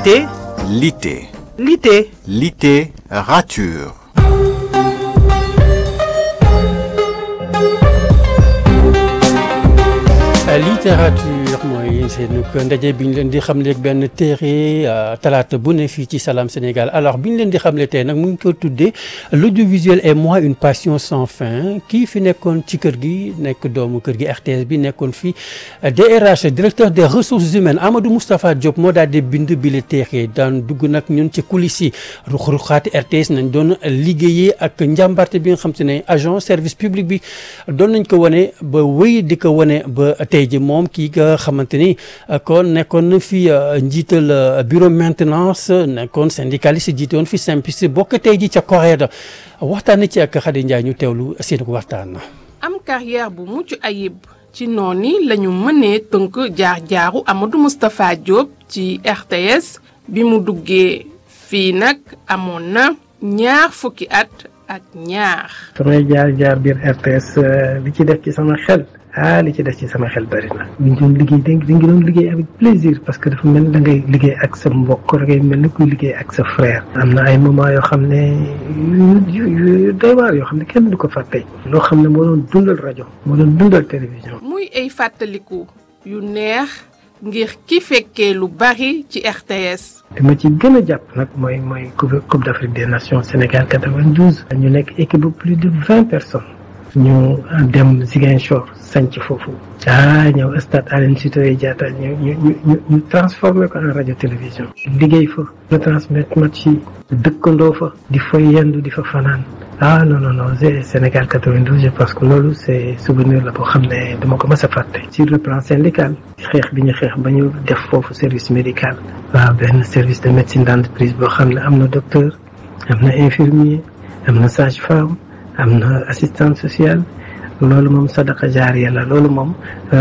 Lité Lité. Lité Lité rature. littérature mooy seen ndaje bi ñu leen di xamle ak benn téere talaata bu ne fii ci Salam Sénégal alors bi ñu leen di xamle tey nag mu ngi ko tuddee l'audiovisuel et moi une passion sans fin kii fi nekkoon ci kër gi nekk doomu kër gi RTS bi nekkoon fi DRH directeur des ressources humaines Amadou Moustapha Diop moo daal di bind bi la téere daan dugg nag ñun ci coulisses yi ruq-ruqaati RTS nañ doon liggéeyee ak njàmbarte bi nga xam te ne agent service public bi doon nañ ko wane ba wéy di ko wane ba tey ji moom kii nga xamante ni kon nekkoon na fi njiital bureau maintenance nekkoon syndicaliste jiite woon fi SYNPICS bokk tey ji ca CORED waxtaan ci ak Khady Ndiaye ñu teewlu seen ko waxtaan. am carrière bu mucc ayib ci noonu la ñu mënee tënk jaar-jaaru Amadou Moustapha Diop ci RTS bi mu duggee fii nag amoon na ñaar fukki at ak ñaar. samay jaar-jaar biir RTS li ci def ci sama xel. ah li ci def ci sama xel bari na. ñu doon liggéey dañ dañ doon liggéey avec plaisir parce que dafa mel ni da ngay liggéey ak sa mbokk da ngay mel ni kuy liggéey ak sa frère. am na ay moments yoo xam ne yu yu doy waar yoo xam ne kenn du ko fàtte. loo xam ne moo doon dundal rajo. moo doon dundal télévision. muy ay fàttaliku yu neex ngir ki fekkee lu bari ci RTS. li ma ci gën a jàpp nag mooy mooy coupe d'Afrique des nations Sénégal 92. ñu nekk équipe bu plus de vingt personnes. ñu dem Ziguinchor sanc foofu ah ñëw stade Aline Sitoé Diatta ñu ñu ñu ñu transformé ko en radio télévision liggéey fa retransmettre match yi dëkkandoo fa di fa yendu di fa fanaan ah non non non Sénégal 92 je pense que loolu c'est souvenir la boo xam ne dama ko mës a fàtte sur le plan syndical xeex bi ñu xeex ba ñu def foofu service médical waaw benn service de médecine d'entreprise boo xam ne am na docteur am na infirmier am na sage-femme am na assistante sociale loolu moom sadaqa jaariya la loolu moom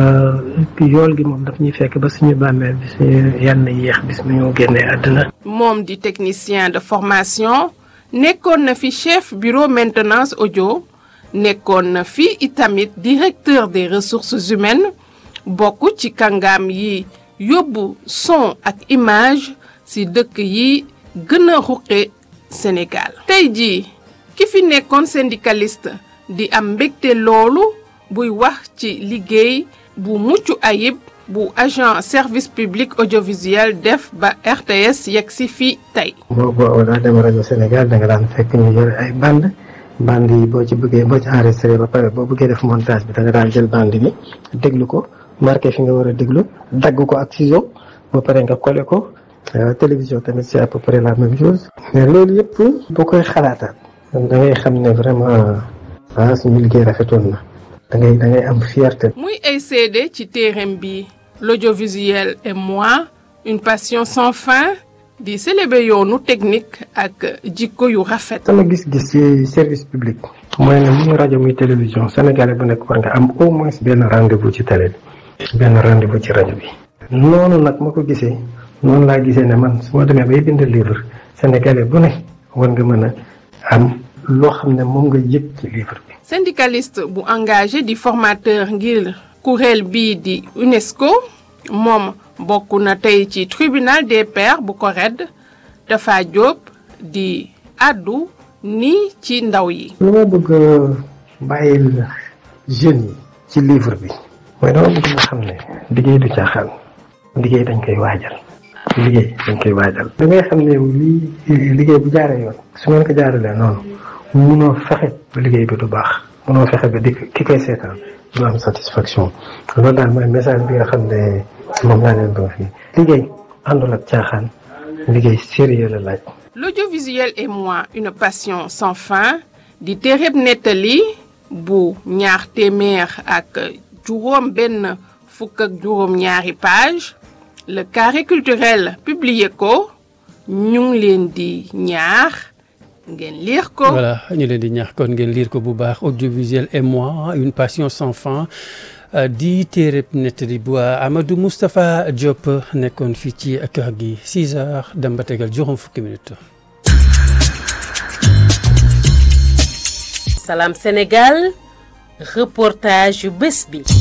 yool gi moom daf ñuy fekk ba suñu bàmmeel bi suñu yal na yéex bis mu ñu génnee àdduna. moom di technicien de formation nekkoon na fi chef bureau maintenance audio nekkoon na fi itamit directeur des ressources humaines bokk ci kàngaam yi yóbbu son ak image ci dëkk yi gën a ruqe Sénégal. tey jii. ki fi nekkoon syndicaliste di am mbégte loolu buy wax ci liggéey bu mucc ayib bu agent service public audiovisuel def ba RTS yegg si fii tey. boo boo daa dem rajo Sénégal da nga daan fekk ñu yore ay bande bande yi boo ci bëggee boo ci enregistré ba pare boo bëggee def montage bi da nga daan jël bande bi déglu ko marqué fi nga war a déglu dagg ko ak ciseau ba pare nga collé ko télévision tamit c'est à peu près la même chose. mais loolu yëpp boo koy xalaataat. da ngay xam ne vraiment ah suñu liggéey rafetoon na da ngay da ngay am fierté. muy ay seede ci téereem bi l'audiovisuel et moi une passion sans fin di célébrer yoonu technique ak jikko yu rafet. sama gis-gis ci service public. mooy ne muy rajo muy télévision sénégalais bu nekk war nga am au moins benn rendez-vous ci télé bi. benn rendez-vous ci rajo bi. noonu nag ma ko gisee noonu laa gisee ne man su ma demee bay bind livre sénégalais bu ne war nga mën a. am loo xam ne moom nga yëg ci livre bi. syndicaliste bu engagé di formateur ngir kuréel bii di UNESCO moom bokk na tey ci tribunal des pairs bu CORED dafa jóob di àddu nii ci ndaw yi. lu ma bëgg bàyyil jeunes yi ci livre bi mooy dama bëgg nga xam ne liggéey du caaxaan liggéey dañ koy waajal. liggéey dañ koy waajal da ngay xam ne lii liggéey bu jaaree yoon su ngeen ko jaaralee noonu munoo fexe ba liggéey bi du baax munoo fexe ba di ki koy seetaan du am satisfaction loolu daal mooy message bi nga xam ne moom laa leen doon fii liggéey àndul ak caaxaan liggéey sérieux la laaj l'audiovisuel et moi une passion sans fin di téereb nettali bu ñaar téeméer ak juróom benn fukk ak juróom ñaari page le carré culturel publié ko ñu ngi leen di ñaax ngeen lire ko. voilà ñu leen di ñaax kon ngeen lire ko bu baax audiovisuel et moi une passion sans fin di téereb nettali bu Amadou Moustapha Diop nekkoon fii ci kër gi 6 heures dem ba tegal juróom fukki minutes. Salam Sénégal reportage yu bés bi.